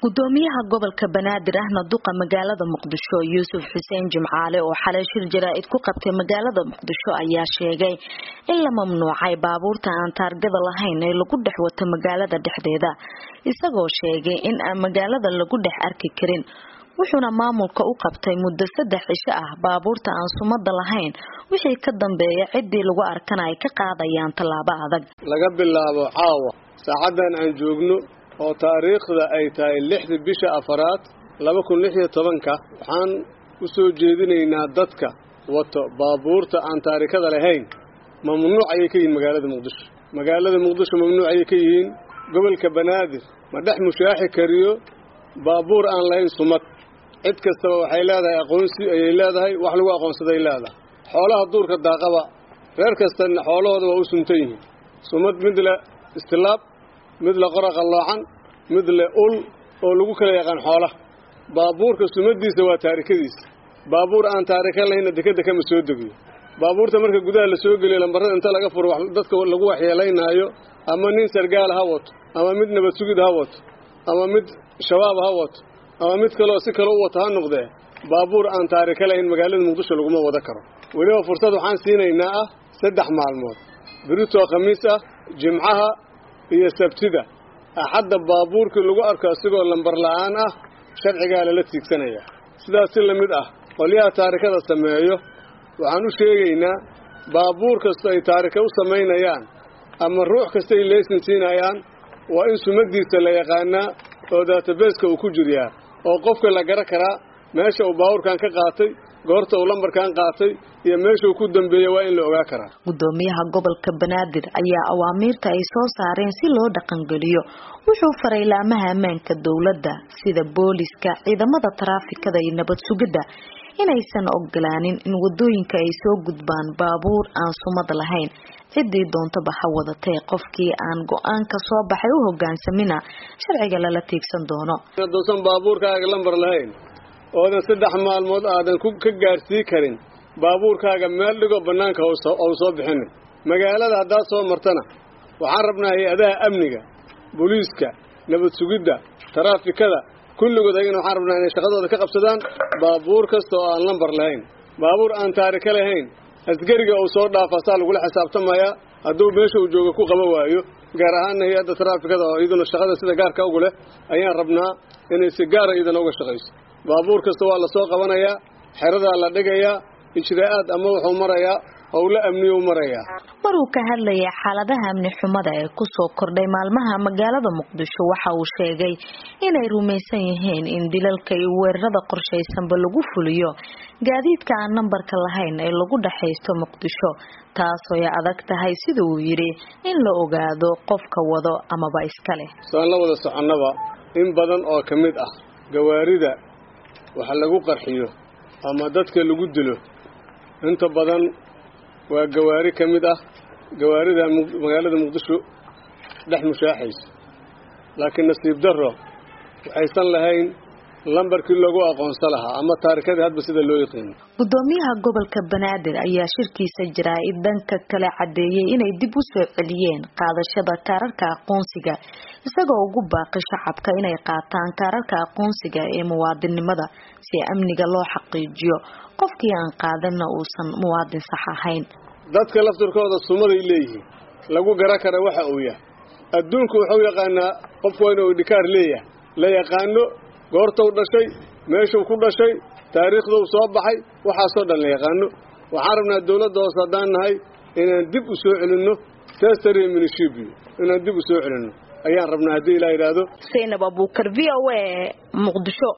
gudoomiyaha gobolka banaadir ahna duqa magaalada muqdisho yuusuf xuseen jimcaale oo xalay shir jaraa'id ku qabtay magaalada muqdisho ayaa sheegay in la mamnuucay baabuurta aan taargada lahayn ee lagu dhex wato magaalada dhexdeeda isagoo sheegay in aan magaalada lagu dhex arki karin wuxuuna maamulka u qabtay muddo saddex cisho ah baabuurta aan sumada lahayn wixii ka dambeeya ciddii lagu arkana ay ka qaadayaan tallaabo adag laga bilaabo caawa saacadan aan joogno oo taariikhda ay tahay lixda bisha afaraad laba kun lix iyo tobanka waxaan u soo jeedinaynaa dadka wato baabuurta aan taarikada lahayn mamnuuc ayay ka yihiin magaalada muqdisho magaalada muqdisho mamnuuc ayay ka yihiin gobolka banaadir ma dhex mushaaxi kariyo baabuur aan lahayn sumad cid kastaba waxay leedahay aqoonsi ayay leedahay wax lagu aqoonsaday leedahay xoolaha duurka daaqaba reer kastana xoolahooda waa u suntan yihiin sumad mid le istilaab mid le qora qalloocan mid le ul oo lagu kala yaqaan xoolaha baabuurka sumadiisa waa taarikadiisa baabuur aan taarika lahaynna dekeda kama soo degiyo baabuurta marka gudaha la soo geliyo lambarada inta laga furo dadka lagu waxyeelaynaayo ama nin sargaal ha wato ama mid nabad sugid ha wato ama mid shabaab ha wato ama mid kaleoo si kale u wato ha noqdee baabuur aan taarika lahayn magaalada muqdisho laguma wada karo weliba fursad waxaan siinaynaa ah saddex maalmood biritoo khamiis ah jimcaha iyo sabtida axadda baabuurkii lagu arko asigoo lambar la'aan ah sharcigaa lala tiigsanayaa sidaas si la mid ah qolyaha taarikada sameeyo waxaan u sheegaynaa baabuur kasta ay taarika u samaynayaan ama ruux kasta ay leysin siinayaan waa in sumadiisa la yaqaanaa oo daatabeeska uu ku jiryaa oo qofka la gara karaa meesha uu baabuurkan ka qaatay goorta uu lambarkan qaatay iyo meesha uu ku dambeeyey waa in la ogaa karaa gudoomiyaha gobolka banaadir ayaa awaamiirta ay soo saareen si loo dhaqangeliyo wuxuu faray laamaha ammaanka dowladda sida booliska ciidamada taraafikada iyo nabad sugidda inaysan ogolaanin in wadooyinka ay soo gudbaan baabuur aan sumad lahayn ciddii doontaba ha wadatee qofkii aan go-aanka soo baxay u hogaansamina sharciga lala tiigsan doono haduusan baabuurkaaga lambar lahayn oodan saddex maalmood aadan ka gaarsii karin baabuurkaaga meel dhigo bannaanka ou soo bixinin magaalada haddaad soo martana waxaan rabnaa hay-adaha amniga booliiska nabad sugidda taraafikada kulligood ayagana waxaan rabnaa inay shaqadooda ka qabsadaan baabuur kasta oo aan lambar lahayn baabuur aan taarika lahayn asgariga uu soo dhaafa saa lagula xisaabtamayaa hadduu meesha uu jooga ku qaba waayo gaar ahaanna hay-adda taraafikada oo iyaduna shaqada sida gaarka ugu leh ayaan rabnaa inay si gaara iyadana uga shaqayso baabuur kasta waa lasoo qabanayaa xeradaa la dhigayaa ijraa'aad ama wuxuu marayaa howlo amniyu marayaa maruu ka hadlayay xaaladaha amni xumada ee kusoo kordhay maalmaha magaalada muqdisho waxa uu sheegay inay rumaysan yihiin in dilalka iyo weerarada qorshaysanba lagu fuliyo gaadiidka aan nambarka lahayn ee lagu dhexaysto muqdisho taasoo ay adag tahay sida uu yidhi in la ogaado qofka wado amaba iska leh soaan la wada soconnaba in badan oo ka mid ah gawaarida waxa lagu qarxiyo ama dadka lagu dilo inta badan waa gawaari ka mid ah gawaarida magaalada muqdisho dhex mushaaxaysa laakiin nasiib darro waxaysan lahayn lambarkii loogu aqoonsa lahaa ama taarikadii hadba sida loo yaqiino gudoomiyaha gobolka banaadir ayaa shirkiisa jaraa'id dhanka kale caddeeyey inay dib u soo celiyeen qaadashada kaararka aqoonsiga isagoo ugu baaqi shacabka inay qaataan kaararka aqoonsiga ee muwaadinnimada si amniga loo xaqiijiyo qofkii aan qaadanna uusan muwaadin sax ahayn dadka laftirkooda sumaday leeyihiin lagu gara kara waxa uu yahay adduunku wuxuu yaqaanaa qofku waa inuu idhikaar leeyahay la yaqaano goortou dhashay meeshuu ku dhashay taariikhduu soo baxay waxaasoo dhan la yaqaano waxaan rabnaa dawladda hoose haddaan nahay inaan dib u soo celinno testary minishibio inaan dib u soo celinno ayaan rabnaa haddii ilaa yidhaahdo zaynab abuukar v o a muqdisho